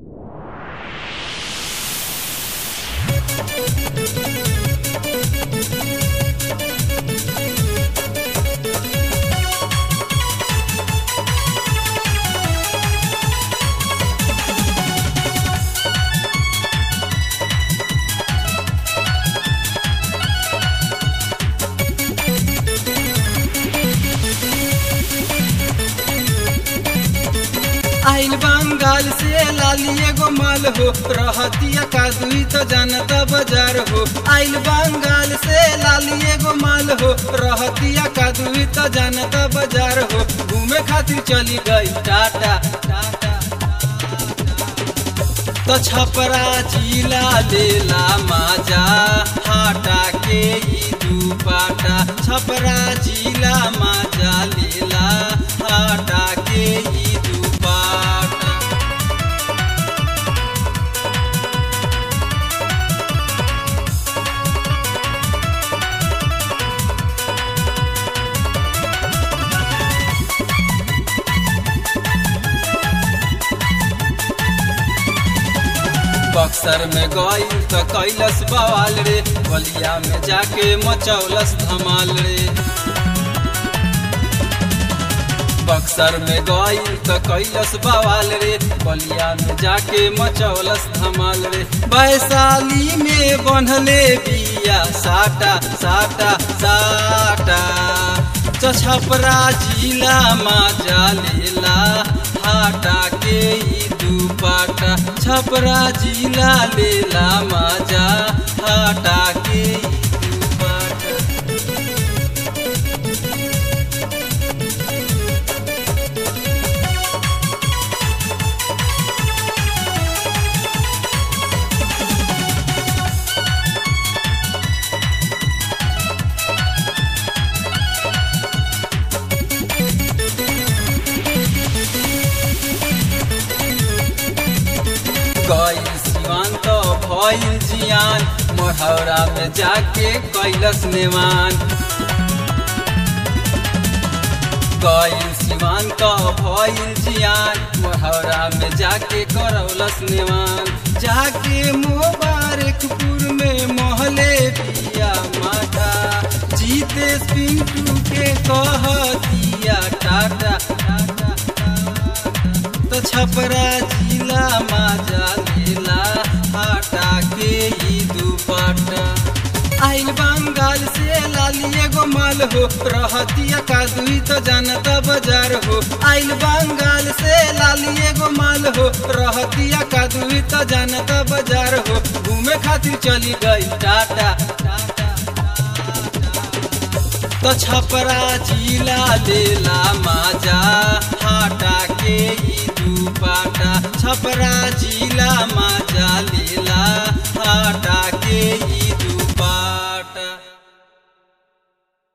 आइल बंगाल से लाली एगो माल हो रहतिया का दुई तो जानता बाजार हो आइल बंगाल से लाली एगो माल हो रहतिया का दुई तो जानता बाजार हो घूमे खातिर चली गई टाटा टाटा तो छपरा जिला लेला माजा हाटा के ई दुपाटा छपरा जिला माजा लेला हाटा के ई दुपाटा बक्सर में गई तो कैलस बवाल रे बलिया में जाके मचौलस धमाल रे बक्सर में गई तो कैलस बवाल रे बलिया में जाके मचौलस धमाल रे वैशाली में बनले बिया साटा साटा साटा छपरा जिला माजा लेला हाटा के ई दुपाटा छपरा जिला लेला माजा हाटा के ई दुपाटा गई सिवान तो भइल जियान मोहौरा में जाके कैलस नेवान गई सिवान तो भइल जियान मोहौरा में जाके करौलस नेवान जाके मुबारकपुर में मोहले पिया माता जीते पिंटू के कह दिया टाटा टाटा तो छपरा जिला माजा लेला हाटा के ई दुपट्टा आइल बंगाल से लाली एगो माल हो रहतिया का दुई तो जानता बाजार हो आइल बंगाल से लाली एगो माल हो रहतिया का दुई तो जानता बाजार हो घूमे खातिर चली गई टाटा टाटा तो छपरा जिला लेला माजा हाटा के ई दुपाटा छपरा जिला माजा